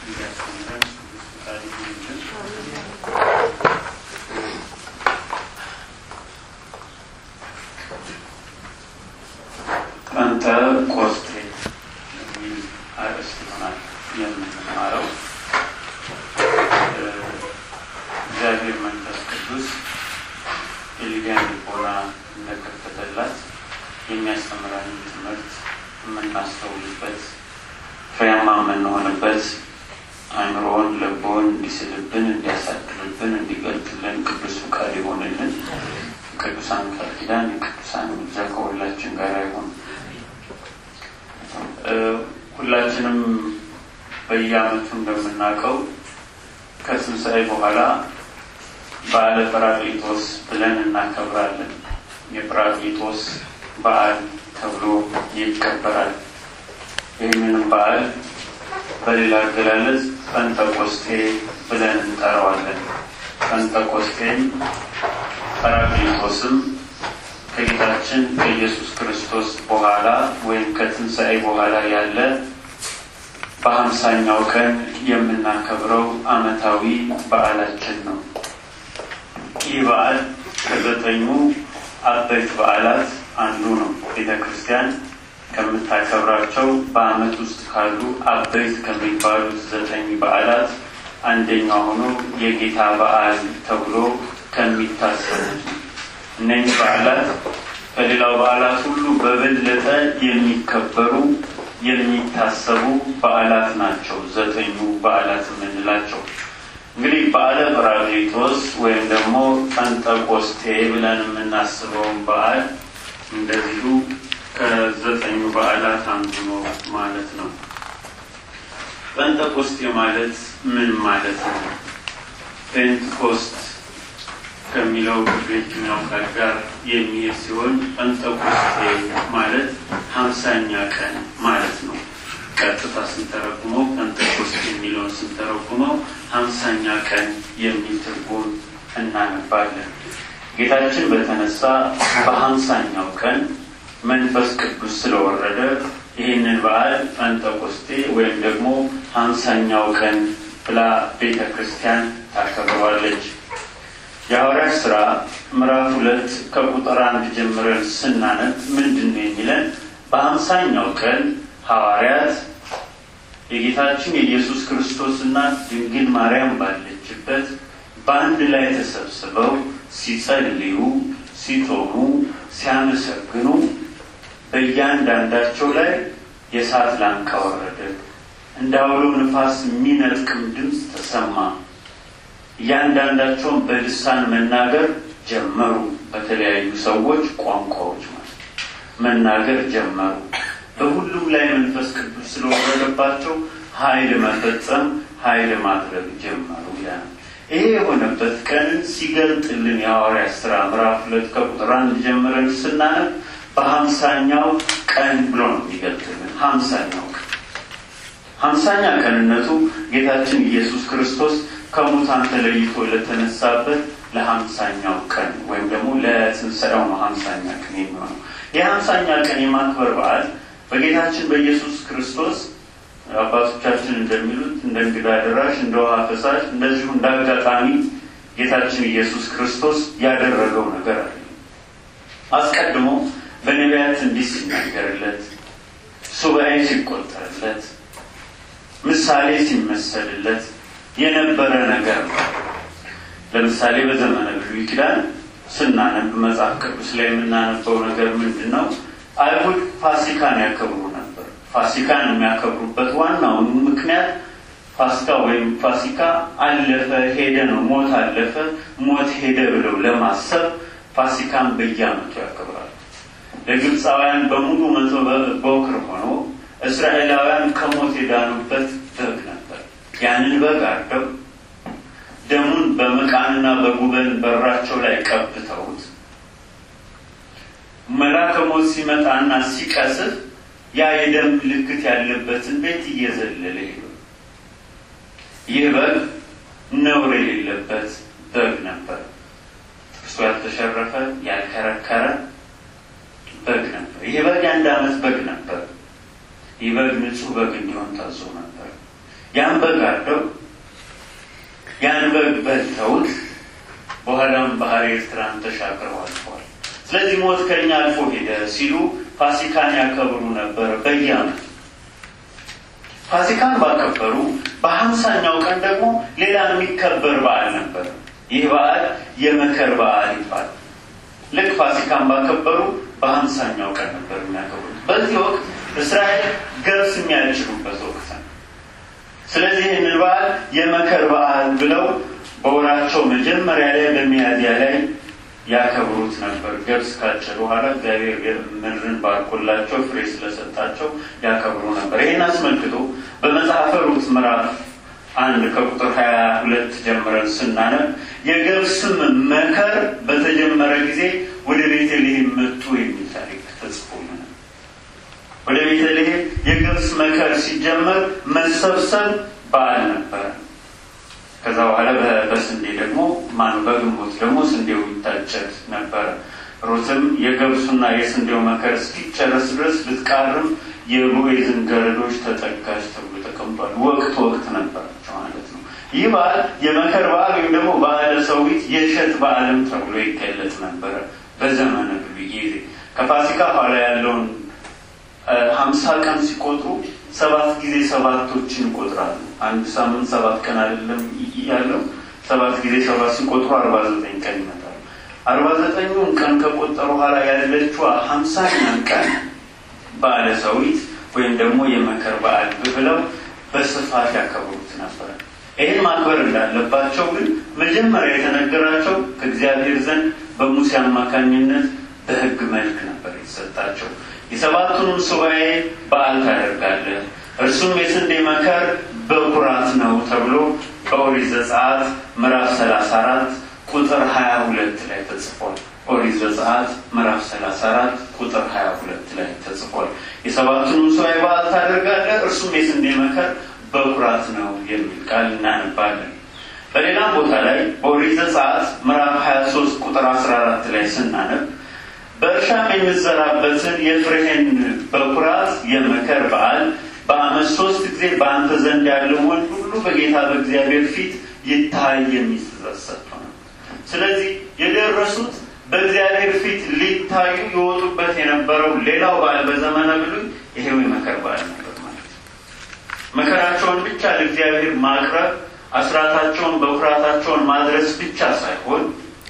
እንዲያስተምረን ቅዱስ ፈቃዱ ይሁንልን። ጴንጠቆስጤ የሚል አርዕስት ይሆናል የምንማረው። እግዚአብሔር መንፈስ ቅዱስ የሊቢያን ልቦና እንደከፈተላት የሚያስተምረንን ትምህርት የምናስተውልበት ፍሬያማ የምንሆንበት አእምሮውን ልቦን እንዲስልብን እንዲያሳድርብን እንዲገልጥልን ቅዱስ ፈቃድ ይሆንልን። ቅዱሳን ቃል ኪዳን የቅዱሳን ምልጃ ከሁላችን ጋር ይሁን። ሁላችንም በየዓመቱ እንደምናውቀው ከትንሣኤ በኋላ በዓለ ጰራቅሊጦስ ብለን እናከብራለን። የጰራቅሊጦስ በዓል ተብሎ ይከበራል። ይህንንም በዓል በሌላ አገላለጽ ጴንጠቆስጤ ብለን እንጠራዋለን። ጴንጠቆስጤም ጰራቅሊጦስም ከጌታችን ከኢየሱስ ክርስቶስ በኋላ ወይም ከትንሣኤ በኋላ ያለ በሀምሳኛው ቀን የምናከብረው ዓመታዊ በዓላችን ነው። ይህ በዓል ከዘጠኙ አበይት በዓላት አንዱ ነው። ቤተ ክርስቲያን ከምታከብራቸው በዓመት ውስጥ ካሉ አበይት ከሚባሉት ዘጠኝ በዓላት አንደኛው ሆኖ የጌታ በዓል ተብሎ ከሚታሰቡት እነኚህ በዓላት ከሌላው በዓላት ሁሉ በበለጠ የሚከበሩ የሚታሰቡ በዓላት ናቸው። ዘጠኙ በዓላት የምንላቸው እንግዲህ በዓለ ጰራቅሊጦስ ወይም ደግሞ ጴንጠቆስጤ ብለን የምናስበውን በዓል እንደዚሁ ከዘጠኙ በዓላት አንዱ ነው ማለት ነው። ጴንጠቆስጤ ማለት ምን ማለት ነው? ፔንትኮስት ከሚለው ከግሪክኛው ቃል ጋር የሚሄድ ሲሆን ጴንጠቆስጤ ማለት ሀምሳኛ ቀን ማለት ነው። ቀጥታ ስንተረጉመው ጴንጠቆስጤ የሚለውን ስንተረጉመው ሀምሳኛ ቀን የሚል ትርጉም እናነባለን። ጌታችን በተነሳ በሀምሳኛው ቀን መንፈስ ቅዱስ ስለወረደ ይህንን በዓል ጴንጠቆስጤ ወይም ደግሞ ሀምሳኛው ቀን ብላ ቤተ ክርስቲያን ታከብረዋለች። የሐዋርያት ሥራ ምዕራፍ ሁለት ከቁጥር አንድ ጀምረን ስናነብ ምንድን ነው የሚለን? በሀምሳኛው ቀን ሐዋርያት የጌታችን የኢየሱስ ክርስቶስና ድንግል ማርያም ባለችበት በአንድ ላይ ተሰብስበው ሲጸልዩ፣ ሲጾሙ፣ ሲያመሰግኑ በእያንዳንዳቸው ላይ የእሳት ላንቃ ወረደ፣ እንደ አውሎ ንፋስ የሚነጥቅም ድምፅ ተሰማ። እያንዳንዳቸውን በልሳን መናገር ጀመሩ። በተለያዩ ሰዎች ቋንቋዎች ማለት መናገር ጀመሩ። በሁሉም ላይ መንፈስ ቅዱስ ስለወረደባቸው ኃይል መፈጸም ኃይል ማድረግ ጀመሩ ይላል። ይሄ የሆነበት ቀንን ሲገልጥልን የሐዋርያት ሥራ ምዕራፍ ሁለት ከቁጥር አንድ ጀምረን ስናነብ በሀምሳኛው ቀን ብሎ ነው የሚገልጥልን። ሀምሳኛው ቀን ሀምሳኛ ቀንነቱ ጌታችን ኢየሱስ ክርስቶስ ከሙታን ተለይቶ ለተነሳበት ለሀምሳኛው ቀን ወይም ደግሞ ለትንሣኤው ነው ሀምሳኛ ቀን የሚሆነው። የሀምሳኛ ቀን የማክበር በዓል በጌታችን በኢየሱስ ክርስቶስ አባቶቻችን እንደሚሉት እንደ እንግዳ ደራሽ፣ እንደ ውሃ ፈሳሽ፣ እንደዚሁ እንደ አጋጣሚ ጌታችን ኢየሱስ ክርስቶስ ያደረገው ነገር አለ። አስቀድሞ በነቢያት እንዲህ ሲናገርለት፣ ሱባኤ ሲቆጠርለት፣ ምሳሌ ሲመሰልለት የነበረ ነገር ነው። ለምሳሌ በዘመነ ብሉይ ኪዳን ስናነብ መጽሐፍ ቅዱስ ላይ የምናነበው ነገር ምንድን ነው? አይሁድ ፋሲካን ያከብሩ ነበር። ፋሲካን የሚያከብሩበት ዋናውን ምክንያት ፋሲካ ወይም ፋሲካ አለፈ ሄደ ነው። ሞት አለፈ፣ ሞት ሄደ ብለው ለማሰብ ፋሲካን በየዓመቱ ያከብራሉ። ለግብፃውያን በሙሉ መቶ በኩር ሆኖ እስራኤላውያን ከሞት የዳኑበት በግ ነበር። ያንን በግ አርደው ደሙን በመቃንና በጉበን በራቸው ላይ ቀብተውት መልአከ ሞት ሲመጣና ሲቀስፍ ያ የደም ምልክት ያለበትን ቤት እየዘለለ ሄዱ። ይህ በግ ነውር የሌለበት በግ ነበር። ጥርሱ ያልተሸረፈ ያልከረከረ በግ ነበር። ይህ በግ የአንድ ዓመት በግ ነበር። ይህ በግ ንጹሕ በግ እንዲሆን ታዞ ነበር። ያን በግ አርደው ያን በግ በልተውት በኋላም ባህር ኤርትራን ተሻግረው አልፈዋል። ስለዚህ ሞት ከኛ አልፎ ሄደ ሲሉ ፋሲካን ያከብሩ ነበር በየዓመቱ። ፋሲካን ባከበሩ በሀምሳኛው ቀን ደግሞ ሌላ የሚከበር በዓል ነበር። ይህ በዓል የመከር በዓል ይባላል። ልክ ፋሲካን ባከበሩ በሀምሳኛው ቀን ነበር የሚያከብሩት። በዚህ ወቅት እስራኤል ገብስ የሚያጭዱበት ወቅት ነው። ስለዚህ ይህንን በዓል የመከር በዓል ብለው በወራቸው መጀመሪያ ላይ በሚያዝያ ላይ ያከብሩት ነበር። ገብስ ካጨዱ በኋላ እግዚአብሔር ምድርን ባርኮላቸው ፍሬ ስለሰጣቸው ያከብሩ ነበር። ይህን አስመልክቶ በመጽሐፈ ሩት ምዕራፍ አንድ ከቁጥር ሀያ ሁለት ጀምረን ስናነብ የገብስም መከር በተጀመረ ጊዜ ወደ ቤተልሔም መጡ የሚል ታሪክ ተጽፎልናል። ወደ ቤተልሔም የገብስ መከር ሲጀመር መሰብሰብ በዓል ነበረ። ከዛ በኋላ በስንዴ ደግሞ ማኑ በግንቦት ደግሞ ስንዴው ይታጨድ ነበረ። ሩትም የገብሱና የስንዴው መከር እስኪጨረስ ድረስ ልትቃርም የቦዔዝን ገረዶች ተጠጋች ተብሎ ተቀምጧል። ወቅት ወቅት ነበራቸው ማለት ነው። ይህ በዓል የመከር በዓል ወይም ደግሞ በዓለ ሰዊት የእሸት በዓልም ተብሎ ይገለጽ ነበረ በዘመነ ብሉይ ጊዜ። ከፋሲካ ኋላ ያለውን ሀምሳ ቀን ሲቆጥሩ ሰባት ጊዜ ሰባቶችን ይቆጥራሉ። አንድ ሳምንት ሰባት ቀን አይደለም ያለው። ሰባት ጊዜ ሰባት ሲቆጥሩ አርባ ዘጠኝ ቀን ይመጣል። አርባ ዘጠኙን ቀን ከቆጠሩ ኋላ ያለችዋ ሀምሳኛን ቀን በዓለ ሰዊት ወይም ደግሞ የመከር በዓል ብለው በስፋት ያከብሩት ነበረ። ይህን ማክበር እንዳለባቸው ግን መጀመሪያ የተነገራቸው ከእግዚአብሔር ዘንድ በሙሴ አማካኝነት በሕግ መልክ ነበር የተሰጣቸው። የሰባቱንም ሱባኤ በዓል ታደርጋለህ፣ እርሱም የስንዴ መከር በኩራት ነው ተብሎ በኦሪት ዘጸአት ምዕራፍ ሰላሳ አራት ቁጥር ሀያ ሁለት ላይ ተጽፏል። ኦሪት ዘጸአት ምዕራፍ ሰላሳ አራት ቁጥር ሀያ ሁለት ላይ ተጽፏል። የሰባቱንም ሱባኤ በዓል ታደርጋለህ፣ እርሱም የስንዴ መከር በኩራት ነው የሚል ቃል እናነባለን። በሌላም ቦታ ላይ በኦሪት ዘጸአት ምዕራፍ ሀያ ሶስት ቁጥር አስራ አራት ላይ ስናነብ በእርሻም የምትዘራበትን የፍሬህን በኩራት የመከር በዓል በዓመት ሶስት ጊዜ በአንተ ዘንድ ያለው ወንድ ሁሉ በጌታ በእግዚአብሔር ፊት ይታይ የሚስተሰጥ ነው። ስለዚህ የደረሱት በእግዚአብሔር ፊት ሊታዩ የወጡበት የነበረው ሌላው በዓል በዘመነ ብሉይ ይሄው የመከር በዓል ነበር ማለት ነው። መከራቸውን ብቻ ለእግዚአብሔር ማቅረብ፣ አስራታቸውን በኩራታቸውን ማድረስ ብቻ ሳይሆን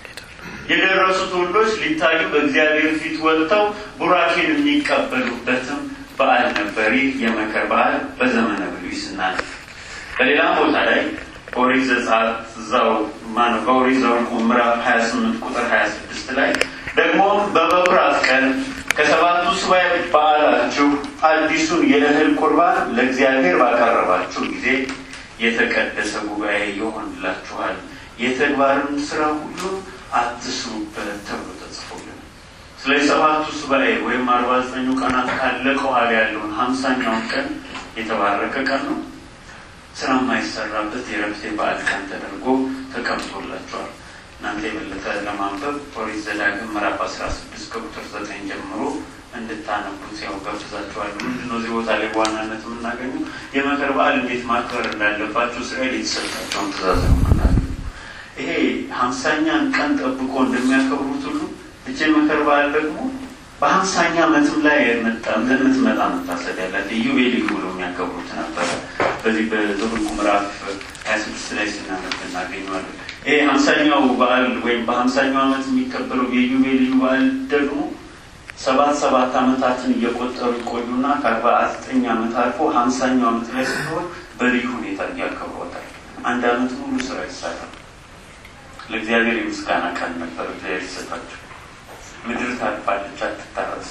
የደረሱት ወንዶች ሊታዩ በእግዚአብሔር ፊት ወጥተው ቡራኬን የሚቀበሉበትም በዓል ነበር። ይህ የመከር በዓል በዘመነ ብሉይ ስናነብ በሌላም ቦታ ላይ ኦሪት ዘጸአት እዛው ማነው በኦሪት ዘኍልቍ ምዕራፍ ሀያ ስምንት ቁጥር ሀያ ስድስት ላይ ደግሞ በበኩራት ቀን ከሰባቱ ሱባዔ በዓላችሁ አዲሱን የእህል ቁርባን ለእግዚአብሔር ባቀረባችሁ ጊዜ የተቀደሰ ጉባኤ ይሆንላችኋል፣ የተግባርን ስራ ሁሉ አትስሩበት ተብሎ ተጽፎልን። ስለዚህ ሰባቱ ሱባኤ ወይም አርባ ዘጠኙ ቀናት ካለቀ ኋላ ያለውን ሀምሳኛውን ቀን የተባረከ ቀን ነው። ስራ የማይሰራበት የረፍቴ በዓል ቀን ተደርጎ ተቀምጦላቸዋል። እናንተ የበለጠ ለማንበብ ኦሪት ዘዳግም ምዕራፍ አስራ ስድስት ከቁጥር ዘጠኝ ጀምሮ እንድታነቡት ያው ጋብዛችኋለሁ። ምንድነው እዚህ ቦታ ላይ በዋናነት የምናገኘው የመከር በዓል እንዴት ማክበር እንዳለባቸው እስራኤል የተሰጣቸውን ትእዛዝ ነው የምናገኘው። ይሄ ሀምሳኛን ቀን ጠብቆ እንደሚያከብሩት ሁሉ እጅ የመከር በዓል ደግሞ በሀምሳኛ ዓመትም ላይ የምትመጣ መታሰቢያ ያላት ኢዮቤልዩ ብሎ የሚያከብሩት ነበረ። በዚህ በዘኍልቍ ምዕራፍ ሀያ ስድስት ላይ ስናነብ እናገኘዋለን። ይሄ ሀምሳኛው በዓል ወይም በሀምሳኛው ዓመት የሚከበረው የኢዮቤልዩ በዓል ደግሞ ሰባት ሰባት ዓመታትን እየቆጠሩ ይቆዩና ከአርባ ዘጠኝ ዓመት አልፎ ሀምሳኛው ዓመት ላይ ስትሆን በልዩ ሁኔታ እያከብሯታል። አንድ ዓመት ሙሉ ስራ ይሰራል። ለእግዚአብሔር የምስጋና ቀን ነበር እግዚአብሔር ይሰጣቸው። ምድር ታልፋለች፣ አትታረስ።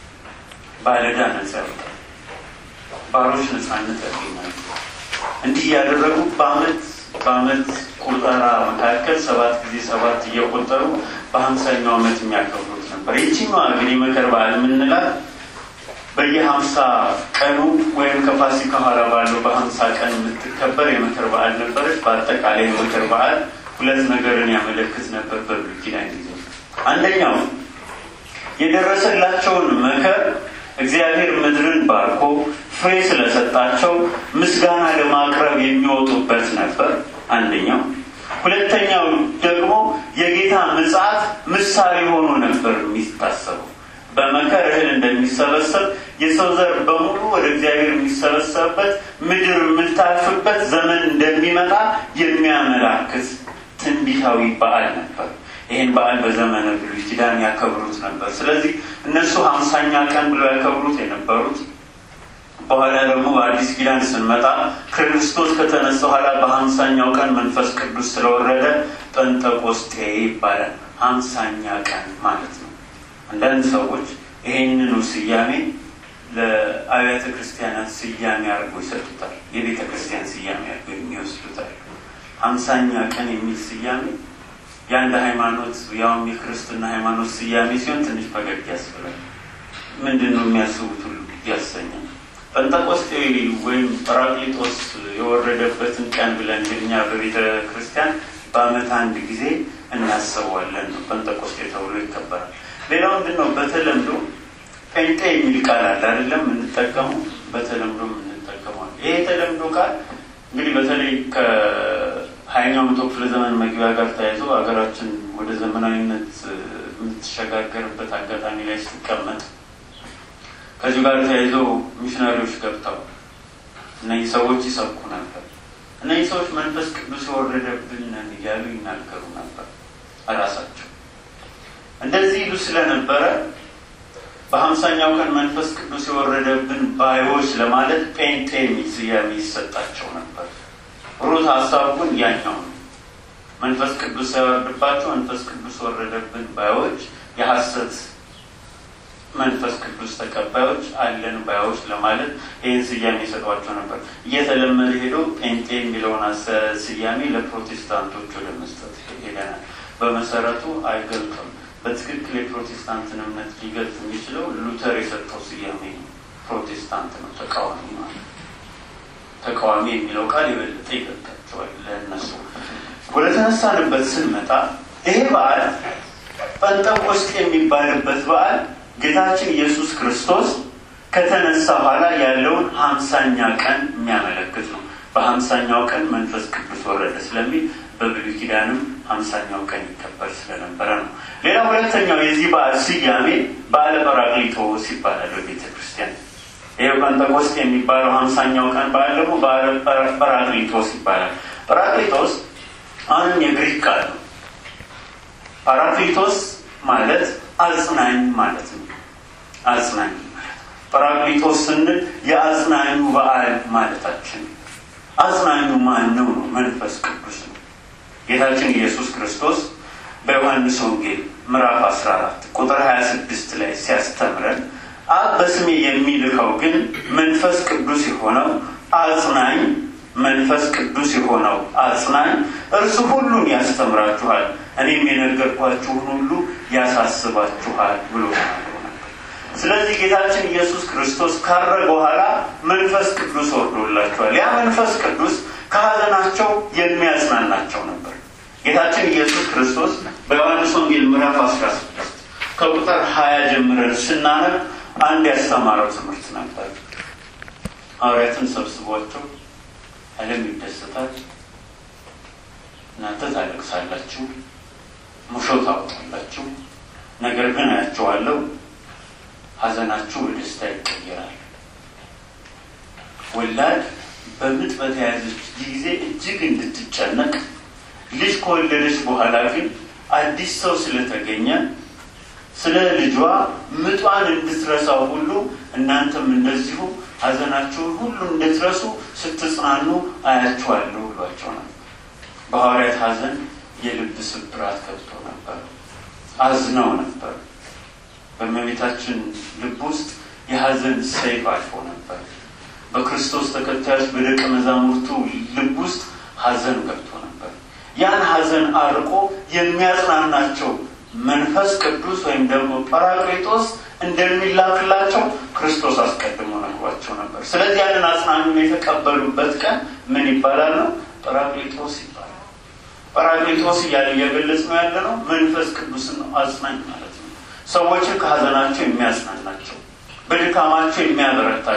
ባለዕዳ ነጻ ያወጣል። ባሮች ነጻነት ያገኛሉ። እንዲህ እያደረጉ በአመት በአመት ቆጠራ መካከል ሰባት ጊዜ ሰባት እየቆጠሩ በሀምሳኛው ዓመት የሚያከብሩት ነበር። ይችኛዋ ግን የመከር በዓል የምንላት በየሀምሳ ቀኑ ወይም ከፋሲካ ኋላ ባለው በሀምሳ ቀን የምትከበር የመከር በዓል ነበረች። በአጠቃላይ የመከር በዓል ሁለት ነገርን ያመለክት ነበር በብሉይ ኪዳን ጊዜ። አንደኛው የደረሰላቸውን መከር እግዚአብሔር ምድርን ባርኮ ፍሬ ስለሰጣቸው ምስጋና ለማቅረብ የሚወጡበት ነበር። አንደኛው። ሁለተኛው ደግሞ የጌታ ምጽአት ምሳሌ ሆኖ ነበር የሚታሰበው። በመከር እህል እንደሚሰበሰብ የሰው ዘር በሙሉ ወደ እግዚአብሔር የሚሰበሰብበት ምድር የምታልፍበት ዘመን እንደሚመጣ የሚያመላክት ትንቢታዊ በዓል ነበር። ይህን በዓል በዘመነ ብሉይ ኪዳን ያከብሩት ነበር። ስለዚህ እነሱ ሀምሳኛ ቀን ብለው ያከብሩት የነበሩት በኋላ ደግሞ በአዲስ ኪዳን ስንመጣ ክርስቶስ ከተነሳ በኋላ በሀምሳኛው ቀን መንፈስ ቅዱስ ስለወረደ ጴንጠቆስጤ ይባላል። ሀምሳኛ ቀን ማለት ነው። አንዳንድ ሰዎች ይሄንኑ ስያሜ ለአብያተ ክርስቲያናት ስያሜ አድርገው ይሰጡታል። የቤተ ክርስቲያን ስያሜ አድርገው የሚወስዱታል። ሀምሳኛ ቀን የሚል ስያሜ የአንድ ሃይማኖት ያውም የክርስትና ሃይማኖት ስያሜ ሲሆን ትንሽ ፈገግ ያስብላል። ምንድን ነው የሚያስቡት ሁሉ ያሰኛል። ጴንጠቆስጤ ወይም ጰራቅሊጦስ የወረደበትን ቀን ብለን እኛ በቤተ ክርስቲያን በዓመት አንድ ጊዜ እናስበዋለን ነው ጴንጠቆስጤ ተብሎ ይከበራል። ሌላው ምንድን ነው? በተለምዶ ጴንጤ የሚል ቃል አለ አይደለም? የምንጠቀሙ በተለምዶ የምንጠቀመዋል። ይሄ የተለምዶ ቃል እንግዲህ በተለይ ከሀያኛው መቶ ክፍለ ዘመን መግቢያ ጋር ተያይዞ ሀገራችን ወደ ዘመናዊነት የምትሸጋገርበት አጋጣሚ ላይ ስትቀመጥ ከዚሁ ጋር ተያይዞ ሚሽነሪዎች ገብተው እነዚህ ሰዎች ይሰብኩ ነበር። እነዚህ ሰዎች መንፈስ ቅዱስ የወረደብን ነን እያሉ ይናገሩ ነበር እራሳቸው እንደዚህ ይሉ ስለነበረ በሀምሳኛው ቀን መንፈስ ቅዱስ የወረደብን ባዮች ለማለት ጴንጤ የሚል ስያሜ ይሰጣቸው ነበር። ሩት ሀሳቡ ግን ያኛው ነው። መንፈስ ቅዱስ ሳይወርድባቸው መንፈስ ቅዱስ ወረደብን ባዮች፣ የሐሰት መንፈስ ቅዱስ ተቀባዮች አለን ባዮች ለማለት ይህን ስያሜ ይሰጧቸው ነበር። እየተለመደ ሄዶ ጴንጤ የሚለውን ስያሜ ለፕሮቴስታንቶች ወደ መስጠት ሄደናል። በመሰረቱ አይገልጥም። በትክክል የፕሮቴስታንትን እምነት ሊገልጽ የሚችለው ሉተር የሰጠው ስያሜ ነው። ፕሮቴስታንት ነው፣ ተቃዋሚ ማለት ተቃዋሚ የሚለው ቃል የበለጠ ይገልጣቸዋል ለእነሱ። ወደ ተነሳንበት ስንመጣ ይሄ በዓል ጴንጠቆስጤ የሚባልበት በዓል ጌታችን ኢየሱስ ክርስቶስ ከተነሳ በኋላ ያለውን ሀምሳኛ ቀን የሚያመለክት ነው። በሀምሳኛው ቀን መንፈስ ቅዱስ ወረደ ስለሚል በብሉይ ኪዳንም ሀምሳኛው ቀን ይከበር ስለነበረ ነው። ሌላ ሁለተኛው የዚህ በዓል ስያሜ በዓለ ጰራቅሊጦስ ይባላል በቤተ ክርስቲያን። ይህ ጴንጠቆስጤ የሚባለው ሀምሳኛው ቀን በዓል ደግሞ በዓለ ጰራቅሊጦስ ይባላል። ጰራቅሊጦስ አሁንም የግሪክ ቃል ነው። ጰራቅሊጦስ ማለት አጽናኝ ማለት ነው። አጽናኝ ማለት ጰራቅሊጦስ ስንል የአጽናኙ በዓል ማለታችን። አጽናኙ ማን ነው? ነው መንፈስ ቅዱስ ነው። ጌታችን ኢየሱስ ክርስቶስ በዮሐንስ ወንጌል ምዕራፍ 14 ቁጥር 26 ላይ ሲያስተምረን አብ በስሜ የሚልከው ግን መንፈስ ቅዱስ የሆነው አጽናኝ መንፈስ ቅዱስ የሆነው አጽናኝ እርሱ ሁሉን ያስተምራችኋል፣ እኔም የነገርኳችሁን ሁሉ ያሳስባችኋል ብሎ ተናግሮ ነበር። ስለዚህ ጌታችን ኢየሱስ ክርስቶስ ካረገ በኋላ መንፈስ ቅዱስ ወርዶላቸዋል። ያ መንፈስ ቅዱስ ከሀዘናቸው የሚያጽናናቸው ነበር። ጌታችን ኢየሱስ ክርስቶስ በዮሐንስ ወንጌል ምዕራፍ 16 ከቁጥር 20 ጀምረን ስናነብ አንድ ያስተማረው ትምህርት ነበር። ሐዋርያትን ሰብስቧቸው ዓለም ይደሰታል፣ እናንተ ታለቅሳላችሁ፣ ሙሾ ታወጣላችሁ፣ ነገር ግን አያቸዋለሁ፣ ሐዘናችሁ በደስታ ይቀየራል። ወላድ በምጥ በተያዘች ጊዜ እጅግ እንድትጨነቅ ልጅ ከወለደች በኋላ ግን አዲስ ሰው ስለተገኘ ስለ ልጇ ምጧን እንድትረሳው ሁሉ እናንተም እንደዚሁ ሐዘናችሁን ሁሉ እንድትረሱ ስትጽናኑ አያችኋለሁ ብሏቸው ነበር። በሐዋርያት ሐዘን የልብ ስብራት ገብቶ ነበር። አዝነው ነበር። በእመቤታችን ልብ ውስጥ የሐዘን ሰይፍ አልፎ ነበር። በክርስቶስ ተከታዮች በደቀ መዛሙርቱ ልብ ውስጥ ሐዘን ገብቶ ነበር። ያን ሐዘን አርቆ የሚያጽናናቸው መንፈስ ቅዱስ ወይም ደግሞ ጰራቅሊጦስ እንደሚላክላቸው ክርስቶስ አስቀድሞ ነግሯቸው ነበር። ስለዚህ ያንን አጽናኙን የተቀበሉበት ቀን ምን ይባላል ነው? ጰራቅሊጦስ ይባላል። ጰራቅሊጦስ እያለ እየገለጽ ነው ያለ ነው። መንፈስ ቅዱስን ነው አጽናኝ ማለት ነው። ሰዎችን ከሐዘናቸው የሚያጽናናቸው፣ በድካማቸው የሚያበረታቸው፣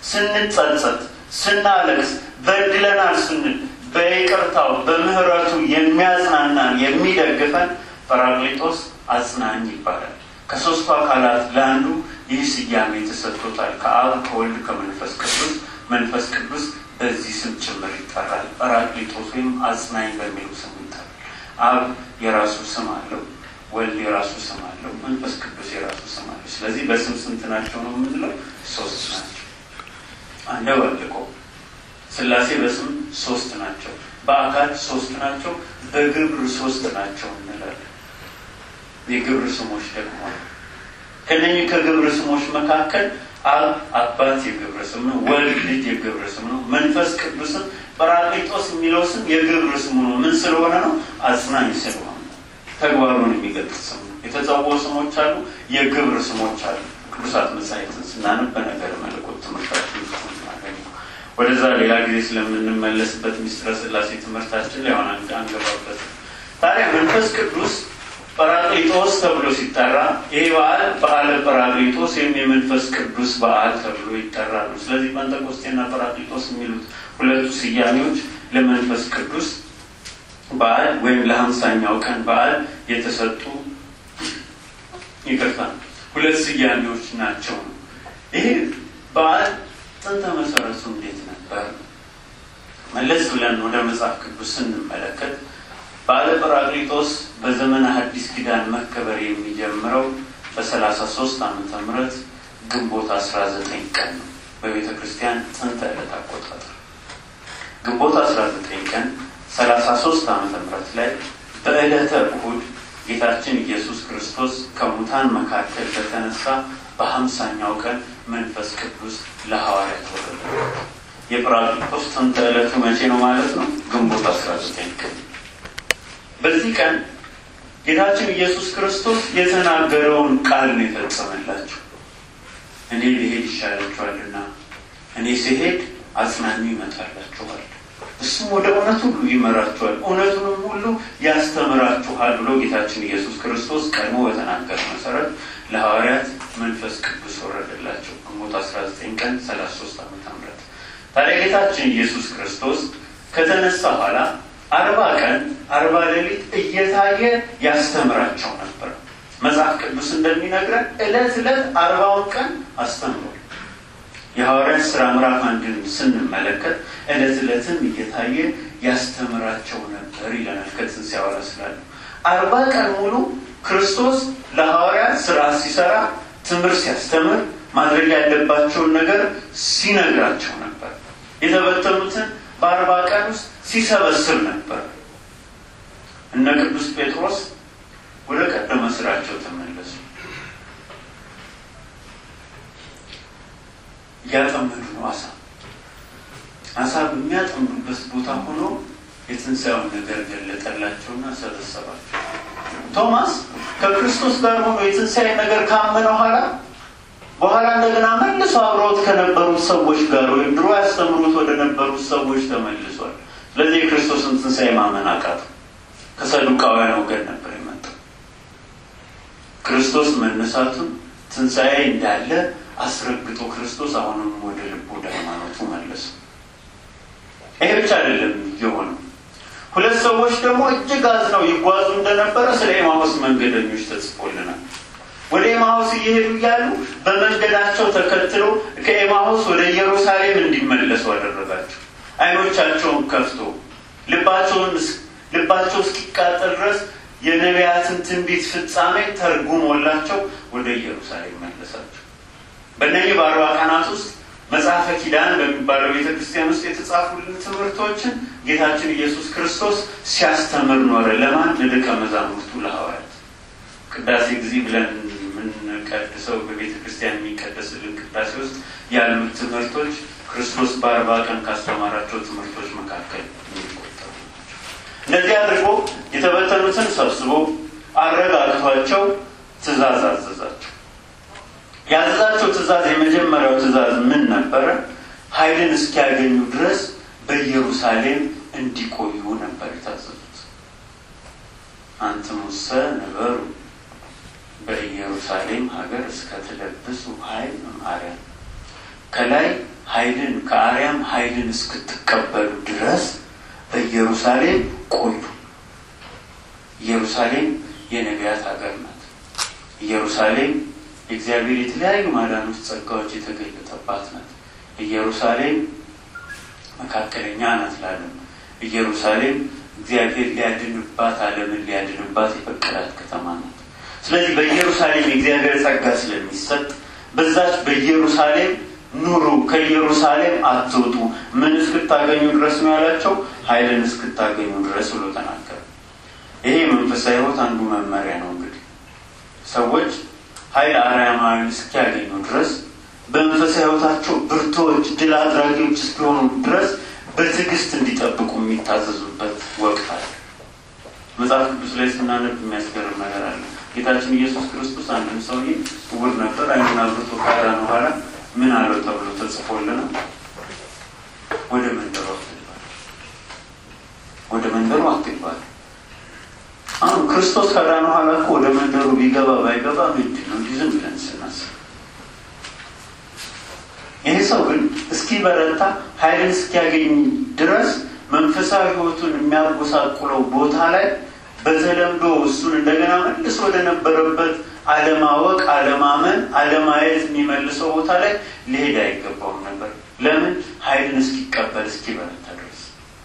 ስንጸጸት፣ ስናለቅስ፣ በድለናል ስንል በይቅርታው በምህረቱ የሚያጽናናን የሚደግፈን ጰራቅሊጦስ አጽናኝ ይባላል። ከሦስቱ አካላት ለአንዱ ይህ ስያሜ ተሰጥቶታል። ከአብ ከወልድ ከመንፈስ ቅዱስ መንፈስ ቅዱስ በዚህ ስም ጭምር ይጠራል። ጰራቅሊጦስ ወይም አጽናኝ በሚለው ስም ይጠራል። አብ የራሱ ስም አለው፣ ወልድ የራሱ ስም አለው፣ መንፈስ ቅዱስ የራሱ ስም አለው። ስለዚህ በስም ስንት ናቸው ነው የምንለው? ሶስት ናቸው። አንደ ወልቆ ሥላሴ በስም ሶስት ናቸው፣ በአካል ሶስት ናቸው፣ በግብር ሶስት ናቸው እንላለን። የግብር ስሞች ደግሞ ከነኚህ ከግብር ስሞች መካከል አብ አባት የግብር ስም ነው። ወልድ ልጅ የግብር ስም ነው። መንፈስ ቅዱስም ጰራቅሊጦስ የሚለው ስም የግብር ስሙ ነው። ምን ስለሆነ ነው? አጽናኝ ስለሆነ ነው። ተግባሩን የሚገልጽ ስም ነው። የተጸውዖ ስሞች አሉ፣ የግብር ስሞች አሉ። ቅዱሳት መጻሕፍትን ስናነብ በነገር መለኮት ትምህርታችን ውስጥ እናገኘው። ወደዛ ሌላ ጊዜ ስለምንመለስበት ምስጢረ ሥላሴ ትምህርታችን ላይ ሆነ አንገባበት። ታዲያ መንፈስ ቅዱስ ጰራቅሊጦስ ተብሎ ሲጠራ ይህ በዓል በዓለ ጰራቅሊጦስ ወይም የመንፈስ ቅዱስ በዓል ተብሎ ይጠራሉ። ስለዚህ ጴንጠቆስጤና ጰራቅሊጦስ የሚሉት ሁለቱ ስያሜዎች ለመንፈስ ቅዱስ በዓል ወይም ለሀምሳኛው ቀን በዓል የተሰጡ ይቅርታ ሁለት ስያሜዎች ናቸው ነው። ይህ በዓል ጥንተ መሰረቱ እንዴት ነበር? መለስ ብለን ወደ መጽሐፍ ቅዱስ ስንመለከት በዓለ ጰራቅሊጦስ በዘመነ ሐዲስ ኪዳን መከበር የሚጀምረው በሰላሳ ሶስት ዓመተ ምህረት ግንቦት አስራ ዘጠኝ ቀን ነው። በቤተ ክርስቲያን ጥንተ ዕለት አቆጣጠር ግንቦት አስራ ዘጠኝ ቀን ሰላሳ ሶስት ዓመተ ምህረት ላይ በዕለተ እሁድ ጌታችን ኢየሱስ ክርስቶስ ከሙታን መካከል በተነሳ በሀምሳኛው ቀን መንፈስ ቅዱስ ለሐዋርያት ወረደ። የጰራቅሊጦስ ጥንተ ዕለቱ መቼ ነው ማለት ነው? ግንቦት አስራ ዘጠኝ ቀን በዚህ ቀን ጌታችን ኢየሱስ ክርስቶስ የተናገረውን ቃል ነው የፈጸመላቸው። እኔ ልሄድ ይሻላችኋልና እኔ ሲሄድ አጽናኙ ይመጣላችኋል፣ እሱም ወደ እውነት ሁሉ ይመራችኋል፣ እውነቱንም ሁሉ ያስተምራችኋል ብሎ ጌታችን ኢየሱስ ክርስቶስ ቀድሞ በተናገረ መሰረት ለሐዋርያት መንፈስ ቅዱስ ወረደላቸው። ግንቦት አስራ ዘጠኝ ቀን ሰላሳ ሶስት ዓመተ ምህረት ታዲያ ጌታችን ኢየሱስ ክርስቶስ ከተነሳ በኋላ አርባ ቀን አርባ ሌሊት እየታየ ያስተምራቸው ነበር። መጽሐፍ ቅዱስ እንደሚነግረን ዕለት ዕለት አርባውን ቀን አስተምሯል። የሐዋርያት ሥራ ምዕራፍ አንድን ስንመለከት ዕለት ዕለትም እየታየ ያስተምራቸው ነበር ይለናል። ከትንሣኤ በኋላ ስላለ አርባ ቀን ሙሉ ክርስቶስ ለሐዋርያት ስራ ሲሰራ፣ ትምህርት ሲያስተምር፣ ማድረግ ያለባቸውን ነገር ሲነግራቸው ነበር። የተበተኑትን በአርባ ቀን ውስጥ ሲሰበስብ ነበር። እነ ቅዱስ ጴጥሮስ ወደ ቀደመ ስራቸው ተመለሱ። እያጠመዱ ነው። አሳ አሳ በሚያጠምዱበት ቦታ ሆኖ የትንሣኤውን ነገር ገለጠላቸውና ሰበሰባቸው። ቶማስ ከክርስቶስ ጋር ሆኖ የትንሣኤ ነገር ካመነ ኋላ በኋላ እንደገና መልሶ አብረውት ከነበሩት ሰዎች ጋር ወይም ድሮ ያስተምሩት ወደ ነበሩት ሰዎች ተመልሷል። ስለዚህ የክርስቶስን ትንሣኤ ማመን አቃተው። ከሰዱቃውያን ወገን ነበር የመጣው። ክርስቶስ መነሳቱን ትንሣኤ እንዳለ አስረግጦ ክርስቶስ አሁንም ወደ ልቡ ወደ ሃይማኖቱ መለሱ። ይሄ ብቻ አይደለም የሆነው። ሁለት ሰዎች ደግሞ እጅግ አዝነው ይጓዙ እንደነበረ ስለ ኤማሁስ መንገደኞች ተጽፎልናል። ወደ ኤማሁስ እየሄዱ እያሉ በመንገዳቸው ተከትሎ ከኤማሁስ ወደ ኢየሩሳሌም እንዲመለሱ አደረጋቸው። ዓይኖቻቸውን ከፍቶ ልባቸውን ልባቸው እስኪቃጠል ድረስ የነቢያትን ትንቢት ፍጻሜ ተርጉሞላቸው ወደ ኢየሩሳሌም መለሳቸው። በእነዚህ በአርባ ቀናት ውስጥ መጽሐፈ ኪዳን በሚባለው ቤተ ክርስቲያን ውስጥ የተጻፉልን ትምህርቶችን ጌታችን ኢየሱስ ክርስቶስ ሲያስተምር ኖረ። ለማን? ለደቀ መዛሙርቱ ለሐዋርያት። ቅዳሴ ጊዜ ብለን የምንቀድሰው በቤተ ክርስቲያን የሚቀደስልን ቅዳሴ ውስጥ ያሉት ትምህርቶች ክርስቶስ በአርባ ቀን ካስተማራቸው ትምህርቶች መካከል የሚቆጠሩ ናቸው። እንደዚህ አድርጎ የተበተኑትን ሰብስቦ አረጋግቷቸው ትእዛዝ አዘዛቸው። ያዘዛቸው ትእዛዝ የመጀመሪያው ትእዛዝ ምን ነበረ? ኃይልን እስኪያገኙ ድረስ በኢየሩሳሌም እንዲቆዩ ነበር የታዘዙት። አንትሙሰ ነበሩ በኢየሩሳሌም ሀገር እስከ ትለብሱ ኃይል መማሪያ ከላይ ኃይልን ከአርያም ኃይልን እስክትቀበሉ ድረስ በኢየሩሳሌም ቆዩ። ኢየሩሳሌም የነቢያት ሀገር ናት። ኢየሩሳሌም የእግዚአብሔር የተለያዩ ማዳኖች፣ ጸጋዎች የተገለጠባት ናት። ኢየሩሳሌም መካከለኛ ናት ላለም ኢየሩሳሌም እግዚአብሔር ሊያድንባት ዓለምን ሊያድንባት የፈቀዳት ከተማ ናት። ስለዚህ በኢየሩሳሌም የእግዚአብሔር ጸጋ ስለሚሰጥ በዛች በኢየሩሳሌም ኑሩ፣ ከኢየሩሳሌም አትውጡ፣ ምን እስክታገኙ ድረስ ነው ያላቸው? ኃይልን እስክታገኙ ድረስ ብሎ ተናገረ። ይሄ መንፈሳዊ ሕይወት አንዱ መመሪያ ነው። እንግዲህ ሰዎች ኃይል አርያማዊን እስኪያገኙ ድረስ በመንፈሳዊ ሕይወታቸው ብርቶች፣ ድል አድራጊዎች እስኪሆኑ ድረስ በትዕግስት እንዲጠብቁ የሚታዘዙበት ወቅት አለ። መጽሐፍ ቅዱስ ላይ ስናነብ የሚያስገርም ነገር አለ። ጌታችን ኢየሱስ ክርስቶስ አንድም ሰውዬ ዕውር ነበር፣ ዓይኑን አብርቶ ካዳነ በኋላ ምን አለው ተብሎ ተጽፎልናል። ወደ መንደሩ አትግባል፣ ወደ መንደሩ አትግባል። አሁን ክርስቶስ ካዳነ በኋላ እኮ ወደ መንደሩ ቢገባ ባይገባ ምንድን ነው? እንዲህ ዝም ብለን ስናስብ ይህ ሰው ግን እስኪበረታ ኃይልን እስኪያገኝ ድረስ መንፈሳዊ ሕይወቱን የሚያጎሳቁለው ቦታ ላይ በተለምዶ እሱን እንደገና መልሶ ወደነበረበት አለማወቅ፣ አለማመን፣ አለማየት የሚመልሰው ቦታ ላይ ሊሄድ አይገባውም ነበር። ለምን? ኃይልን እስኪቀበል እስኪበረታ ድረስ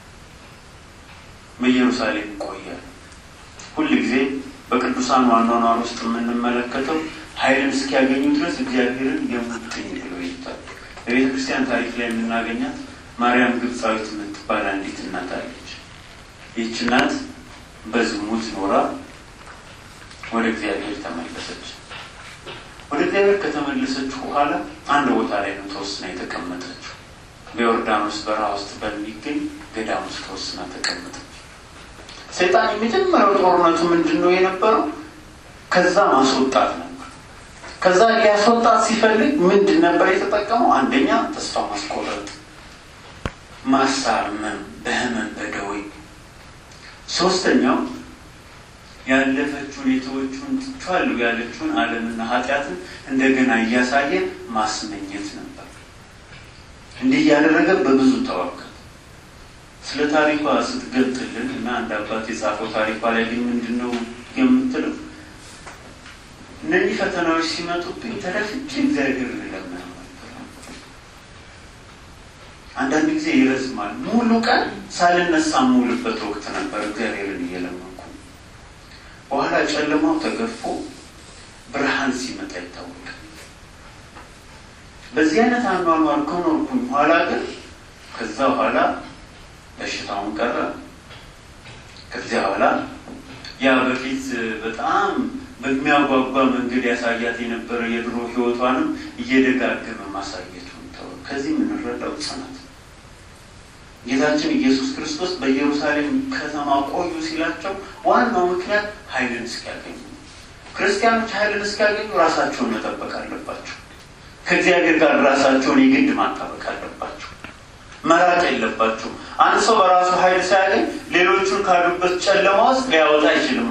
በኢየሩሳሌም ይቆያል። ሁል ጊዜ በቅዱሳን ዋኗኗር ውስጥ የምንመለከተው ኃይልን እስኪያገኙ ድረስ እግዚአብሔርን የሙጥኝ ብሎ ይታል። በቤተ ክርስቲያን ታሪክ ላይ የምናገኛት ማርያም ግብፃዊት የምትባል አንዲት እናት አለች። ይህች እናት በዝሙት ኖራ ወደ እግዚአብሔር ተመለሰች። ወደ እግዚአብሔር ከተመለሰች በኋላ አንድ ቦታ ላይ ነው ተወስና የተቀመጠችው። በዮርዳኖስ በረሃ ውስጥ በሚገኝ ገዳም ውስጥ ተወስና ተቀመጠች። ሰይጣን የመጀመሪያው ጦርነቱ ምንድን ነው የነበረው? ከዛ ማስወጣት ነበር። ከዛ ሊያስወጣት ሲፈልግ ምንድን ነበር የተጠቀመው? አንደኛ ተስፋ ማስቆረጥ፣ ማሳመም፣ በህመም በደዌ ሶስተኛው ያለፈችውን የተወችውን ትቼዋለሁ ያለችውን ዓለምና ኃጢአትን እንደገና እያሳየ ማስመኘት ነበር። እንዲህ እያደረገ በብዙ ተዋከል ስለ ታሪኳ ስትገልጥልን እና አንድ አባት የጻፈው ታሪኳ ላይ ግን ምንድን ነው የምትለው? እነዚህ ፈተናዎች ሲመጡብኝ ተደፍቼ እግዚአብሔር ልለምነው አንዳንድ ጊዜ ይረዝማል። ሙሉ ቀን ሳልነሳ የምውልበት ወቅት ነበር እግዚአብሔርን እየለመንኩ። በኋላ ጨለማው ተገፎ ብርሃን ሲመጣ ይታወቃል። በዚህ አይነት አኗኗር ከኖርኩኝ በኋላ ግን ከዛ በኋላ በሽታውን ቀረ። ከዚያ በኋላ ያ በፊት በጣም በሚያጓጓ መንገድ ያሳያት የነበረ የድሮ ሕይወቷንም እየደጋገመ ማሳየቱን ተወ። ከዚህ የምንረዳው ጽናት ጌታችን ኢየሱስ ክርስቶስ በኢየሩሳሌም ከተማ ቆዩ ሲላቸው ዋናው ምክንያት ኃይልን እስኪያገኙ። ክርስቲያኖች ኃይልን እስኪያገኙ ራሳቸውን መጠበቅ አለባቸው። ከእግዚአብሔር ጋር ራሳቸውን የግድ ማጣበቅ አለባቸው። መራቅ የለባቸው። አንድ ሰው በራሱ ኃይል ሳያገኝ ሌሎቹን ካሉበት ጨለማ ውስጥ ሊያወጣ አይችልማ።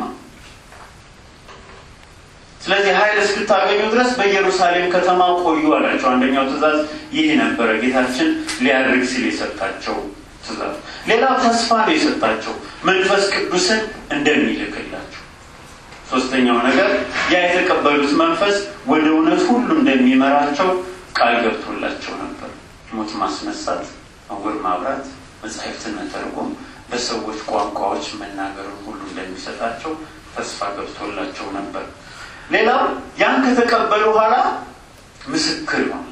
ስለዚህ ኃይል እስክታገኙ ድረስ በኢየሩሳሌም ከተማ ቆዩ አላቸው። አንደኛው ትእዛዝ ይህ ነበረ፣ ጌታችን ሊያደርግ ሲል የሰጣቸው ትእዛዝ። ሌላው ተስፋ ነው የሰጣቸው መንፈስ ቅዱስን እንደሚልክላቸው። ሶስተኛው ነገር ያ የተቀበሉት መንፈስ ወደ እውነት ሁሉ እንደሚመራቸው ቃል ገብቶላቸው ነበር። ሞት ማስነሳት፣ ዕውር ማብራት፣ መጻሕፍትን መተርጎም፣ በሰዎች ቋንቋዎች መናገርን ሁሉ እንደሚሰጣቸው ተስፋ ገብቶላቸው ነበር። ሌላው ያን ከተቀበሉ በኋላ ምስክር ይሆናል።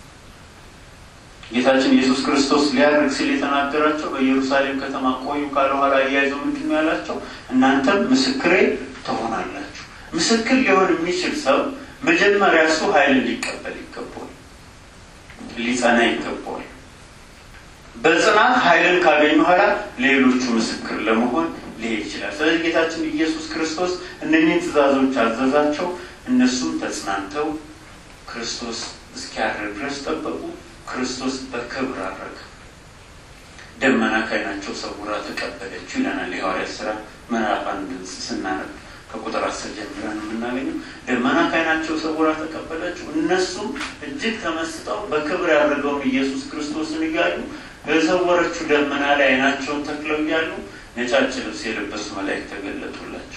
ጌታችን ኢየሱስ ክርስቶስ ሊያደርግ ሲል የተናገራቸው በኢየሩሳሌም ከተማ ቆዩ ካለ በኋላ እያይዘው ምንድን ነው ያላቸው? እናንተም ምስክሬ ትሆናላችሁ። ምስክር ሊሆን የሚችል ሰው መጀመሪያ እሱ ኃይልን ሊቀበል ይገባል፣ ሊጸና ይገባል። በጽናት ኃይልን ካገኙ በኋላ ሌሎቹ ምስክር ለመሆን ሊሄድ ይችላል። ስለዚህ ጌታችን ኢየሱስ ክርስቶስ እነኚህን ትእዛዞች አዘዛቸው። እነሱም ተጽናንተው ክርስቶስ እስኪያርግ ድረስ ጠበቁ። ክርስቶስ በክብር አረገ። ደመና ከዓይናቸው ሰውራ ተቀበለችው ይለናል የሐዋርያት ሥራ ምዕራፍ አንድ ስናነብ። ከቁጥር አስር ጀምረን የምናገኘው ደመና ከዓይናቸው ሰውራ ተቀበለችው። እነሱም እጅግ ተመስጠው በክብር ያደረገውን ኢየሱስ ክርስቶስን እያዩ በሰወረችው ደመና ላይ ዓይናቸውን ተክለው እያሉ ነጫጭ ልብስ የለበሱ መላእክት ተገለጡላቸው።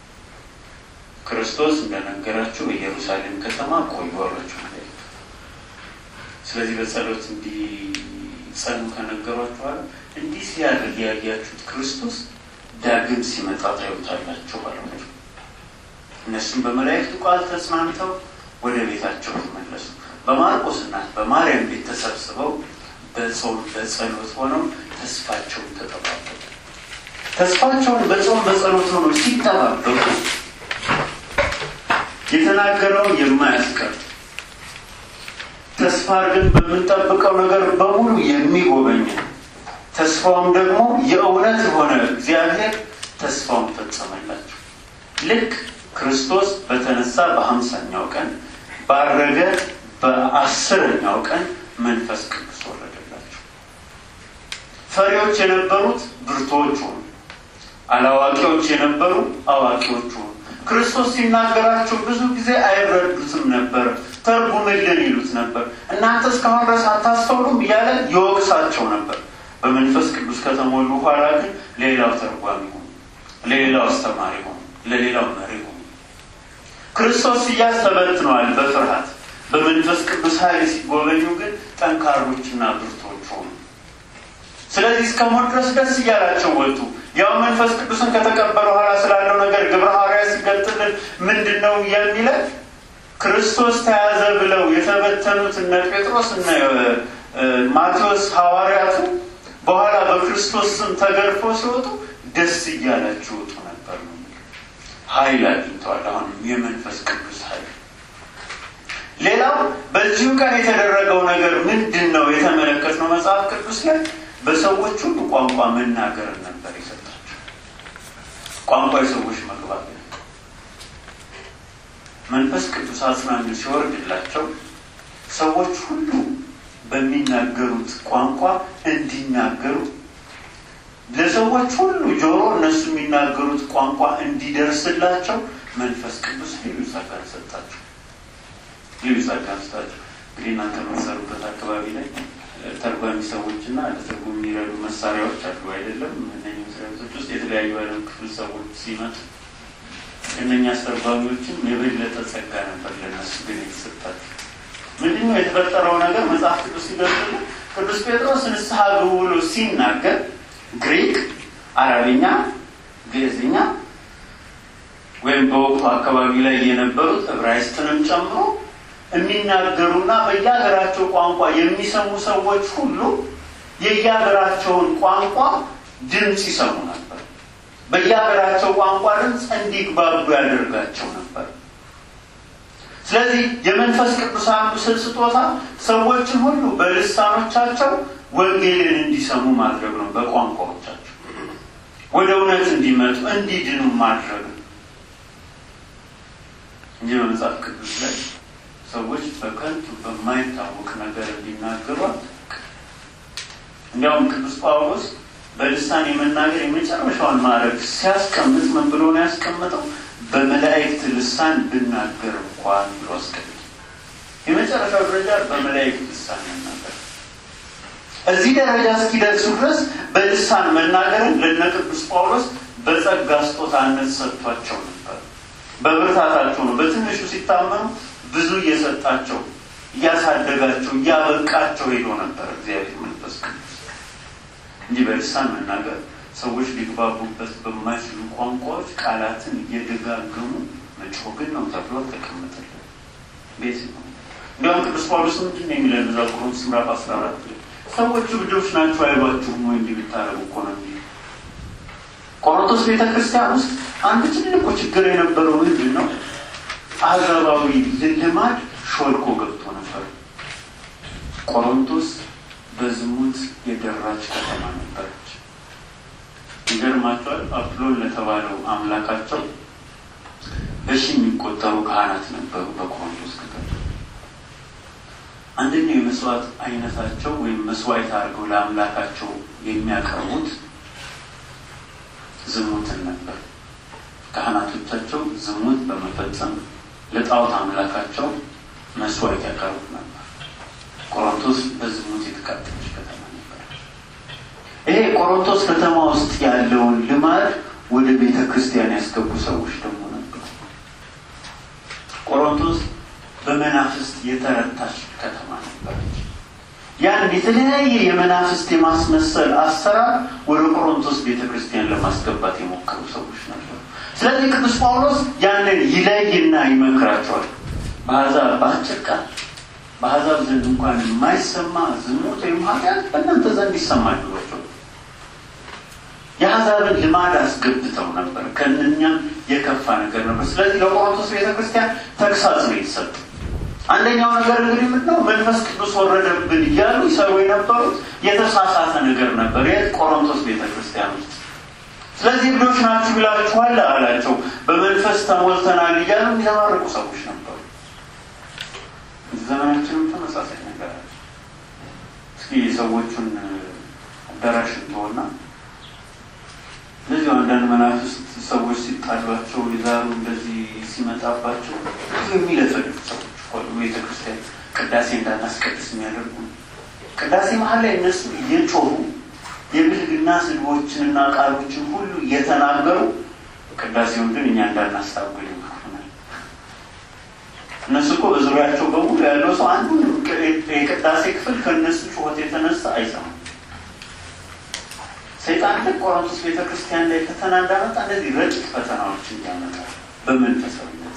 ክርስቶስ እንደነገራቸው በኢየሩሳሌም ከተማ ቆዩ አሏቸው መላእክት። ስለዚህ በጸሎት እንዲጸኑ ከነገሯቸው በኋላ እንዲህ ሲያደርግ ያያችሁት ክርስቶስ ዳግም ሲመጣ ታዩታላችሁ አሏቸው። እነሱም በመላእክቱ ቃል ተጽናንተው ወደ ቤታቸው ተመለሱ። በማርቆስ እናት በማርያም ቤት ተሰብስበው በጾም በጸሎት ሆነው ተስፋቸውን ተጠባበቁ። ተስፋቸውን በጾም በጸሎት ሆነው ሲጠባበቁ የተናገረውን የማያስቀር ተስፋ ግን በምንጠብቀው ነገር በሙሉ የሚጎበኝ ተስፋውም ደግሞ የእውነት የሆነ እግዚአብሔር ተስፋውን ፈጸመላቸው። ልክ ክርስቶስ በተነሳ በሀምሳኛው ቀን ባረገ በአስረኛው ቀን መንፈስ ቅዱስ ወረደላቸው። ፈሪዎች የነበሩት ብርቱዎች ሆኑ። አላዋቂዎች የነበሩ አዋቂዎች ሆኑ። ክርስቶስ ሲናገራቸው ብዙ ጊዜ አይረዱትም ነበር። ተርጉምልን ይሉት ነበር። እናንተ እስካሁን ድረስ አታስተውሉም እያለ ይወቅሳቸው ነበር። በመንፈስ ቅዱስ ከተሞሉ በኋላ ግን ሌላው ተርጓሚ ሆኑ፣ ለሌላው አስተማሪ ሆኑ፣ ለሌላው መሪ ሆኑ። ክርስቶስ ሲያዝ ተበትነዋል በፍርሃት በመንፈስ ቅዱስ ኃይል ሲጎበኙ ግን ጠንካሮችና ብርቶች ሆኑ። ስለዚህ እስከ ሞት ድረስ ደስ እያላቸው ወጡ። ያው መንፈስ ቅዱስን ከተቀበሉ በኋላ ስላለው ነገር ግብረ ሐዋርያት ሲገልጥልን ምንድን ነው የሚለን? ክርስቶስ ተያዘ ብለው የተበተኑት እነ ጴጥሮስ እነ ማቴዎስ ሐዋርያቱ በኋላ በክርስቶስ ስም ተገርፎ ሲወጡ ደስ እያላቸው ወጡ ነበር ነው። ኃይል አግኝተዋል። አሁንም የመንፈስ ቅዱስ ኃይል ሌላው በዚሁ ቀን የተደረገው ነገር ምንድን ነው የተመለከትነው መጽሐፍ ቅዱስ ላይ በሰዎች ሁሉ ቋንቋ መናገር ነበር የሰጣቸው። ቋንቋ የሰዎች መግባት ነው። መንፈስ ቅዱስ አጽናኙ ሲወርድላቸው ሰዎች ሁሉ በሚናገሩት ቋንቋ እንዲናገሩ ለሰዎች ሁሉ ጆሮ እነሱ የሚናገሩት ቋንቋ እንዲደርስላቸው መንፈስ ቅዱስ ልዩ ጸጋን ሰጣቸው። ልዩ ጸጋን ሰጣቸው። እንግዲህ እናንተ የምትሰሩበት አካባቢ ላይ ተርጓሚ ሰዎች እና ለትርጉም የሚረዱ መሳሪያዎች አሉ አይደለም? እነኚህ መስሪያ ቤቶች ውስጥ የተለያዩ ዓለም ክፍል ሰዎች ሲመጡ እነኛ አስተርጓሚዎችም የበለጠ ጸጋ ነበር ለነሱ ግን የተሰጣቸው። ምንድነው የተፈጠረው ነገር? መጽሐፍ ቅዱስ ሲገልጽልን ቅዱስ ጴጥሮስ ንስሐ ግቡ ብሎ ሲናገር ግሪክ፣ አረብኛ፣ ግዕዝኛ ወይም በወቅቱ አካባቢ ላይ የነበሩት ዕብራይስጥንም ጨምሮ የሚናገሩና በየሀገራቸው ቋንቋ የሚሰሙ ሰዎች ሁሉ የየሀገራቸውን ቋንቋ ድምፅ ይሰሙ ነበር። በየሀገራቸው ቋንቋ ድምፅ እንዲግባቡ ያደርጋቸው ነበር። ስለዚህ የመንፈስ ቅዱስ አንዱ ስጦታ ሰዎችን ሁሉ በልሳኖቻቸው ወንጌልን እንዲሰሙ ማድረግ ነው። በቋንቋዎቻቸው ወደ እውነት እንዲመጡ እንዲድኑ ማድረግ ነው እንጂ በመጽሐፍ ቅዱስ ላይ ሰዎች በከንቱ በማይታወቅ ነገር እንዲናገሩ እንዲያውም ቅዱስ ጳውሎስ በልሳን የመናገር የመጨረሻውን ማድረግ ሲያስቀምጥ ምን ብሎ ነው ያስቀምጠው? በመላእክት ልሳን ብናገር እንኳን ብሎ አስቀምጥ። የመጨረሻው ደረጃ በመላእክት ልሳን መናገር። እዚህ ደረጃ እስኪደርሱ ድረስ በልሳን መናገርን ለነ ቅዱስ ጳውሎስ በጸጋ ስጦታነት ሰጥቷቸው ነበር። በብርታታቸው ነው። በትንሹ ሲታመኑ ብዙ እየሰጣቸው እያሳደጋቸው እያበቃቸው ሄዶ ነበር እግዚአብሔር መንፈስ ቅዱስ እንጂ በልሳን መናገር ሰዎች ሊግባቡበት በማይችሉ ቋንቋዎች ቃላትን እየደጋገሙ መጮህ ግን ነው ተብሎ ተቀምጠልን። ቤት ነው። እንዲያውም ቅዱስ ጳውሎስ ምንድን ነው የሚለን እዛ ቆሮንቶስ ምዕራፍ አስራ አራት ሰዎቹ ልጆች ናቸው አይሏችሁም ወይ እንዲህ ብታረጉ እኮ ነው የሚል ቆሮንቶስ ቤተ ክርስቲያን ውስጥ አንድ ትልቁ ችግር የነበረው ምንድን ነው? አሕዛባዊ ልማድ ሾልኮ ገብቶ ነበር። ቆሮንቶስ በዝሙት የደራች ከተማ ነበረች። ይገርማቸዋል። አፕሎን ለተባለው አምላካቸው በሺ የሚቆጠሩ ካህናት ነበሩ በቆሮንቶስ ከተማ። አንደኛው የመስዋዕት አይነታቸው ወይም መስዋዕት አድርገው ለአምላካቸው የሚያቀርቡት ዝሙትን ነበር። ካህናቶቻቸው ዝሙት በመፈጸም ለጣዖት አምላካቸው መስዋዕት ያቀርቡ ነበር። ቆሮንቶስ በዝሙት የተቃጠለች ከተማ ነበረች። ይሄ ቆሮንቶስ ከተማ ውስጥ ያለውን ልማድ ወደ ቤተ ክርስቲያን ያስገቡ ሰዎች ደግሞ ነበሩ። ቆሮንቶስ በመናፍስት የተረታች ከተማ ነበረች። ያን የተለያየ የመናፍስት የማስመሰል አሰራር ወደ ቆሮንቶስ ቤተ ክርስቲያን ለማስገባት የሞከሩ ሰዎች ነበሩ። ስለዚህ ቅዱስ ጳውሎስ ያንን ይለይና ይመክራቸዋል። በአሕዛብ በአጭር ቃል በአሕዛብ ዘንድ እንኳን የማይሰማ ዝሙት ወይም ኃጢአት በእናንተ ዘንድ ይሰማል ብሏቸው የአሕዛብን ልማድ አስገብተው ነበር። ከእነኛም የከፋ ነገር ነበር። ስለዚህ ለቆሮንቶስ ቤተክርስቲያን ተግሳጽ ነው የተሰጡ። አንደኛው ነገር እንግዲህ ምንድነው? መንፈስ ቅዱስ ወረደብን እያሉ ይሰሩ የነበሩት የተሳሳተ ነገር ነበር የት ቆሮንቶስ ቤተክርስቲያን ውስጥ። ስለዚህ እብዶች ናችሁ ይላችኋል አላቸው። በመንፈስ ተሞልተናል እያሉ የሚዘባርቁ ሰዎች ነበሩ። ዘመናችንም ተመሳሳይ ነገር አለ። እስኪ ሰዎቹን አዳራሽ እንትሆና እንደዚሁ አንዳንድ መናፍስት ሰዎች ሲጣሏቸው ይዛሩ እንደዚህ ሲመጣባቸው ብዙ የሚለፈልፉ ሰዎች ሁሉ ቤተክርስቲያን ቅዳሴ እንዳናስቀድስ የሚያደርጉ ቅዳሴ መሀል ላይ እነሱ እየጮሁ የብልግና ስድቦችንና ቃሎችን ሁሉ እየተናገሩ ቅዳሴውን ግን እኛ እንዳናስታውል ይመክሩናል። እነሱ እኮ በዙሪያቸው በሙሉ ያለው ሰው አንዱ የቅዳሴ ክፍል ከእነሱ ጩኸት የተነሳ አይሰማም። ሰይጣን ልክ ቆሮንቶስ ቤተ ክርስቲያን ላይ ፈተና እንዳመጣ እንደዚህ ረቂቅ ፈተናዎችን ያመጣል። በመንፈሳዊነት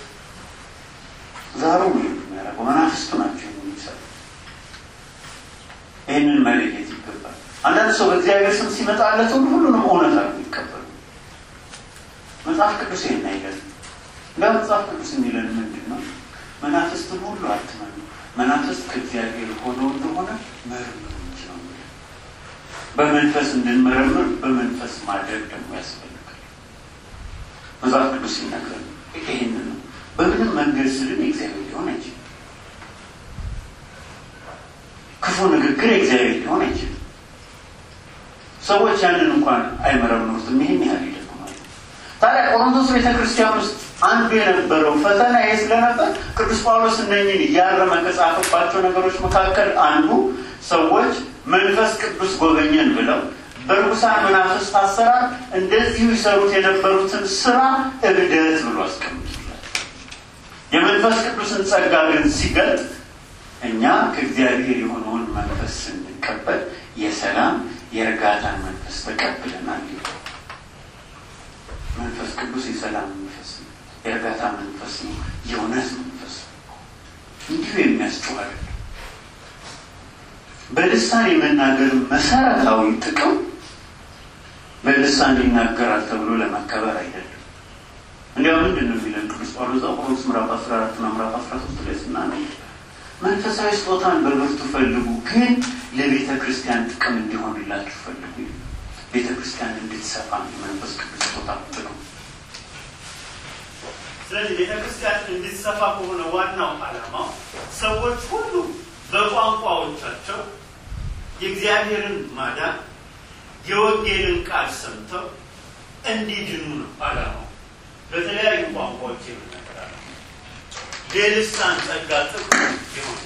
ዛሩ ነው የሚያደርገው። መናፍስቱ ናቸው የሚሰሩ። ይህንን መለየት ይገባል። አንዳንድ ሰው በእግዚአብሔር ስም ሲመጣለት ሁሉ ሁሉንም እውነት አድርጎ ይቀበሉ። መጽሐፍ ቅዱስ ይህን አይገርም። እንደ መጽሐፍ ቅዱስ የሚለን ምንድን ነው? መናፍስትን ሁሉ አትመኑ፣ መናፍስት ከእግዚአብሔር ሆነው እንደሆነ መርምሩ እንጂ ነው የሚለው። በመንፈስ እንድንመረምር በመንፈስ ማድረግ ደግሞ ያስፈልጋል። መጽሐፍ ቅዱስ ሲናገር ይህን ነው። በምንም መንገድ ስልን የእግዚአብሔር ሊሆን አይችልም። ክፉ ንግግር የእግዚአብሔር ሊሆን አይችልም። ሰዎች ያንን እንኳን አይመረምሩትም። ይህን ያህል ይደግ ማለት ታዲያ ቆሮንቶስ ቤተክርስቲያን ውስጥ አንዱ የነበረው ፈተና ይህ ስለነበር ቅዱስ ጳውሎስ እነኝን እያረመ ከጻፈባቸው ነገሮች መካከል አንዱ ሰዎች መንፈስ ቅዱስ ጎበኘን ብለው በርኩሳን መናፍስት አሰራር እንደዚሁ ይሰሩት የነበሩትን ስራ እብደት ብሎ አስቀምጡላል። የመንፈስ ቅዱስን ጸጋ ግን ሲገልጥ እኛ ከእግዚአብሔር የሆነውን መንፈስ ስንቀበል የሰላም የእርጋታን መንፈስ ተቀብለናል። መንፈስ ቅዱስ የሰላም መንፈስ ነው፣ የእርጋታ መንፈስ ነው፣ የእውነት መንፈስ ነው። እንዲሁ የሚያስጨው አይደለም። በልሳን የመናገር መሰረታዊ ጥቅም በልሳን ይናገራል ተብሎ ለመከበር አይደለም። እንዲያው ምንድን ነው የሚለን ቅዱስ ጳውሎስ ቆሮንቶስ ምዕራፍ አስራ አራት እና ምዕራፍ አስራ ሶስት ላይ ስናነው መንፈሳዊ ስጦታን በብርቱ ፈልጉ፣ ግን ለቤተ ክርስቲያን ጥቅም እንዲሆንላችሁ ፈልጉ። ቤተ ክርስቲያን እንድትሰፋ የመንፈስ ቅዱስ ስጦታ ጥቅም። ስለዚህ ቤተ ክርስቲያን እንዲሰፋ ከሆነ ዋናው ዓላማው ሰዎች ሁሉ በቋንቋዎቻቸው የእግዚአብሔርን ማዳን የወንጌልን ቃል ሰምተው እንዲድኑ ነው ዓላማው። በተለያዩ ቋንቋዎች የምናገራለ የልሳን ጸጋ ጥቅም ይሆን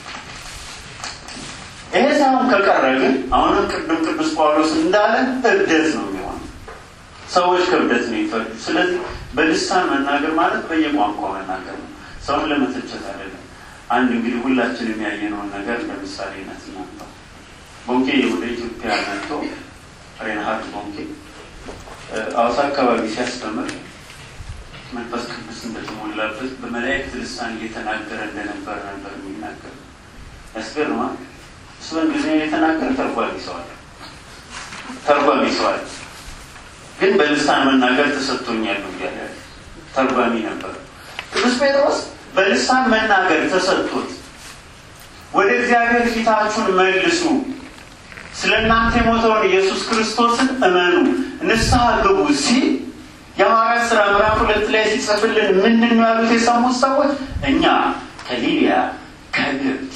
ይሄ ሳይሆን ከቀረ ግን አሁንም ቅድም ቅዱስ ጳውሎስ እንዳለን እብደት ነው የሚሆነው። ሰዎች ከእብደት ነው ይፈርዱ። ስለዚህ በልሳን መናገር ማለት በየቋንቋው መናገር ነው። ሰውን ለመተቸት አይደለም። አንድ እንግዲህ ሁላችን የሚያየነውን ነገር ለምሳሌ ነት እናንተው ቦንኬ ወደ ኢትዮጵያ መጥቶ ሬንሃርድ ቦንኬ አዋሳ አካባቢ ሲያስተምር መንፈስ ቅዱስ እንደተሞላበት በመላእክት ልሳን እየተናገረ እንደነበረ ነበር የሚናገር። ያስገርማል። እሱ በእንግሊዝኛ የተናገረ ተርጓሚ ሰዋል ተርጓሚ ሰዋል ግን በልሳን መናገር ተሰጥቶኛል እያለ ተርጓሚ ነበር። ቅዱስ ጴጥሮስ በልሳን መናገር ተሰጥቶት ወደ እግዚአብሔር ፊታችሁን መልሱ፣ ስለ እናንተ የሞተውን ኢየሱስ ክርስቶስን እመኑ፣ ንስሐ ግቡ ሲል የሐዋርያት ሥራ ምዕራፍ ሁለት ላይ ሲጽፍልን ምንድን ነው ያሉት የሰሙት ሰዎች? እኛ ከሊቢያ ከግብፅ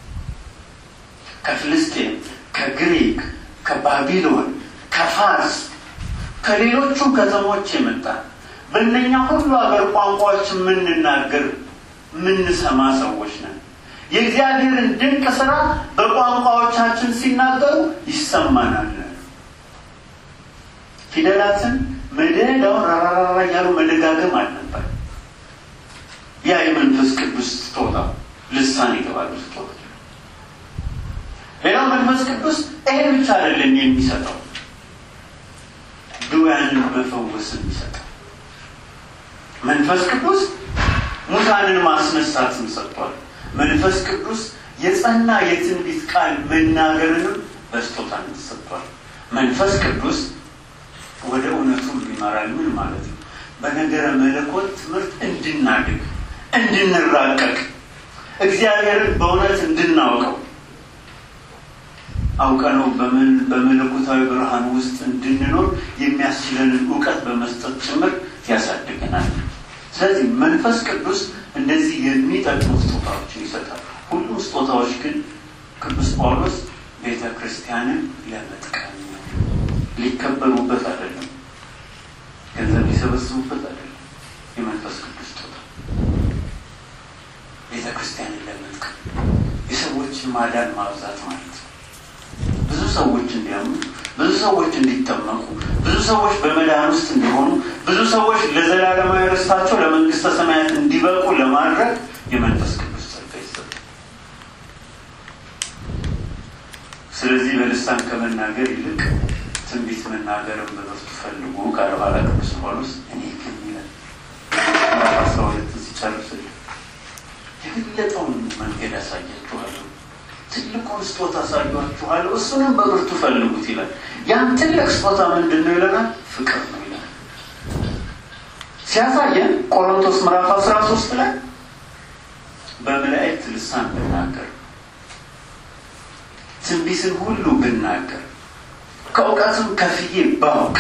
ከፍልስጤም ከግሪክ ከባቢሎን ከፋርስ ከሌሎቹ ከተሞች የመጣ በእነኛ ሁሉ ሀገር ቋንቋዎች የምንናገር የምንሰማ ሰዎች ነን። የእግዚአብሔርን ድንቅ ስራ በቋንቋዎቻችን ሲናገሩ ይሰማናል። ፊደላትን መደዳውን ራራራ እያሉ መደጋገም አልነበር። ያ የመንፈስ ቅዱስ ስጦታ ልሳን የተባሉ ስጦታ። ሌላው መንፈስ ቅዱስ ይሄን ብቻ አይደለም የሚሰጠው፣ ድውያንን መፈወስ የሚሰጠው መንፈስ ቅዱስ ሙታንን ማስነሳትን ሰጥቷል። መንፈስ ቅዱስ የጸና የትንቢት ቃል መናገርንም በስጦታነት ሰጥቷል። መንፈስ ቅዱስ ወደ እውነቱ ሁሉ ይመራል። ምን ማለት ነው? በነገረ መለኮት ትምህርት እንድናድግ፣ እንድንራቀቅ፣ እግዚአብሔርን በእውነት እንድናውቀው አውቀነው በመለኮታዊ ብርሃን ውስጥ እንድንኖር የሚያስችለንን እውቀት በመስጠት ጭምር ያሳድገናል። ስለዚህ መንፈስ ቅዱስ እንደዚህ የሚጠቅሙ ስጦታዎችን ይሰጣል። ሁሉም ስጦታዎች ግን ቅዱስ ጳውሎስ ቤተ ክርስቲያንን ለመጥቀም ነው። ሊከበሩበት አይደለም፣ ገንዘብ ሊሰበስቡበት አይደለም። የመንፈስ ቅዱስ ስጦታ ቤተ ክርስቲያንን ለመጥቀም የሰዎችን ማዳን ማብዛት ማለት ነው። ብዙ ሰዎች እንዲያምኑ፣ ብዙ ሰዎች እንዲጠመቁ፣ ብዙ ሰዎች በመዳን ውስጥ እንዲሆኑ፣ ብዙ ሰዎች ለዘላለማዊ ርስታቸው ለመንግስተ ሰማያት እንዲበቁ ለማድረግ የመንፈስ ቅዱስ ጸጋ ይሰጣል። ስለዚህ በልሳን ከመናገር ይልቅ ትንቢት መናገርን በብርቱ ፈልጉ ካለ በኋላ ቅዱስ ጳውሎስ እኔ ግን ይላል ምዕራፍ አስራ ሁለትን ሲጨርስ የበለጠውን መንገድ ያሳያችኋለሁ ትልቁን ስጦታ አሳያችኋለሁ፣ እሱንም በብርቱ ፈልጉት ይላል። ያን ትልቅ ስጦታ ምንድን ነው ይለናል? ፍቅር ነው ይላል። ሲያሳየን ቆሮንቶስ ምዕራፍ አስራ ሶስት ላይ በመላእክት ልሳን ብናገር፣ ትንቢትን ሁሉ ብናገር፣ ከእውቀትም ከፍዬ ባውቅ፣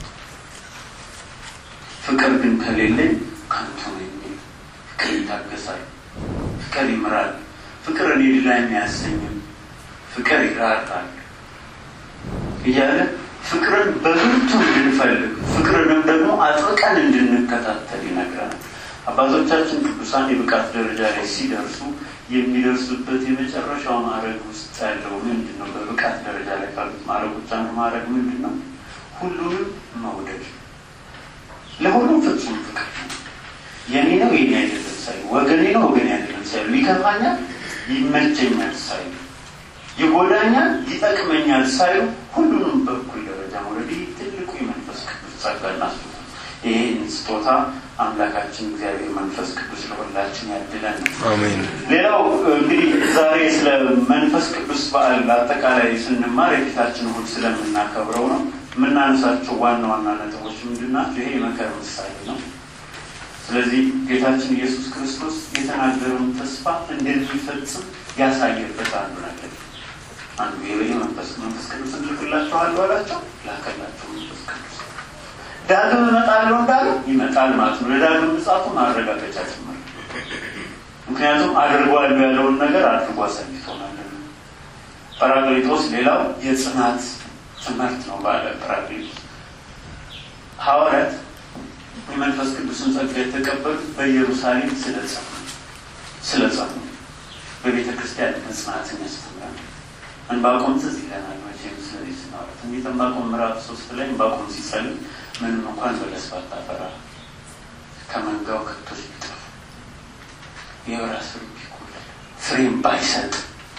ፍቅር ግን ከሌለኝ ከንቱ ነኝ። ፍቅር ይታገሳል፣ ፍቅር ይምራል ፍቅር እኔ ሌላ የሚያሰኝም ፍቅር ይራራል እያለ ፍቅርን በብርቱ እንድንፈልግ ፍቅርንም ደግሞ አጥብቀን እንድንከታተል ይነግረናል። አባቶቻችን ቅዱሳን የብቃት ደረጃ ላይ ሲደርሱ የሚደርሱበት የመጨረሻው ማዕረግ ውስጥ ያለው ምንድን ነው? በብቃት ደረጃ ላይ ካሉት ማዕረጎች አንዱ ማዕረግ ምንድን ነው? ሁሉንም መውደድ፣ ለሁሉም ፍጹም ፍቅር የኔ ነው የኔ አይደለም ሳይሉ፣ ወገኔ ነው ወገኔ አይደለም ሳይሉ፣ ይከፋኛል ይመቸኛል ሳይሉ፣ ይጎዳኛል ይጠቅመኛል ሳይሉ ሁሉንም በኩል ደረጃ መውደድ ትልቁ የመንፈስ ቅዱስ ጸጋና ስጦታ። ይህን ስጦታ አምላካችን እግዚአብሔር መንፈስ ቅዱስ ለሁላችን ያድለን ነው። አሜን። ሌላው እንግዲህ ዛሬ ስለ መንፈስ ቅዱስ በዓል አጠቃላይ ስንማር የፊታችን እሑድ ስለምናከብረው ነው የምናነሳቸው ዋና ዋና ነጥቦች ምንድን ናቸው? ይሄ የመከር ምሳሌ ነው። ስለዚህ ጌታችን ኢየሱስ ክርስቶስ የተናገረውን ተስፋ እንደሚፈጽም ያሳየበት አንዱ ነገር አንዱ የበየ መንፈስ መንፈስ ቅዱስ እልክላችኋለሁ አላቸው፣ ላከላቸው መንፈስ ቅዱስ። ዳግም እመጣለሁ እንዳለ ይመጣል ማለት ነው። ለዳግም ምጽአቱ ማረጋገጫ ጭምር። ምክንያቱም አድርጓለሁ ያለውን ነገር አድርጎ አሳይቶናል። ጰራቅሊጦስ ሌላው የጽናት ትምህርት ነው። ባለ ጰራቅሊጦስ ሐዋርያት የመንፈስ ቅዱስን ጸጋ የተቀበሉት በኢየሩሳሌም ስለጸኑ ስለጸኑ በቤተ ክርስቲያን መጽናትን ያስተምራል። እንባቆም ትዝ ይለናል መቼም ስለዚህ ስናወራ ትንቢተ ዕንባቆም ምዕራፍ ሶስት ላይ እንባቆም ሲጸልይ ምንም እንኳን በለስ ባታፈራ ከመንጋው ከብቶች ቢጠፉ የወይራ ስሩ ቢጎድል ፍሬም ባይሰጥ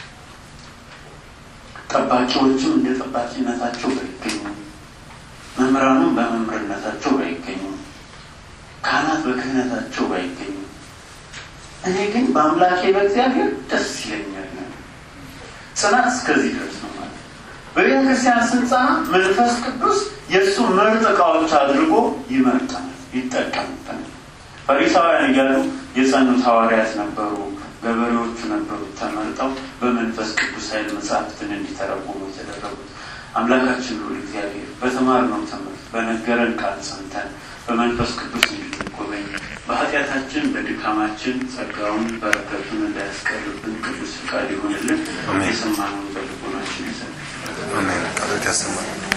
ጠባቂዎችም እንደ ጠባቂነታቸው ባይገኙ መምህራኑም በመምህርነታቸው ባይገኙ ካህናት በክህነታቸው ባይገኙ እኔ ግን በአምላኬ በእግዚአብሔር ደስ ይለኛል። ጽናት እስከዚህ ድረስ ነው ማለት በቤተ ክርስቲያን ስንጸና መንፈስ ቅዱስ የእሱ ምርጥ እቃዎች አድርጎ ይመርጠናል፣ ይጠቀምበታል። ፈሪሳውያን እያሉ የጸኑት ሐዋርያት ነበሩ፣ ገበሬዎቹ ነበሩ ተመርጠው በመንፈስ ቅዱስ ኃይል መጽሐፍትን እንዲተረጉሙ የተደረጉት። አምላካችን ሁሉ እግዚአብሔር በተማርነው ትምህርት በነገረን ቃል ጸንተን በመንፈስ ቅዱስ እንድንጎበኝ በኃጢአታችን በድካማችን ጸጋውን በረከቱን እንዳያስቀርብን ቅዱስ ፍቃድ ይሆንልን። የሰማነውን በልቦናችን ይሰ አሜን። ቃሎት ያሰማል።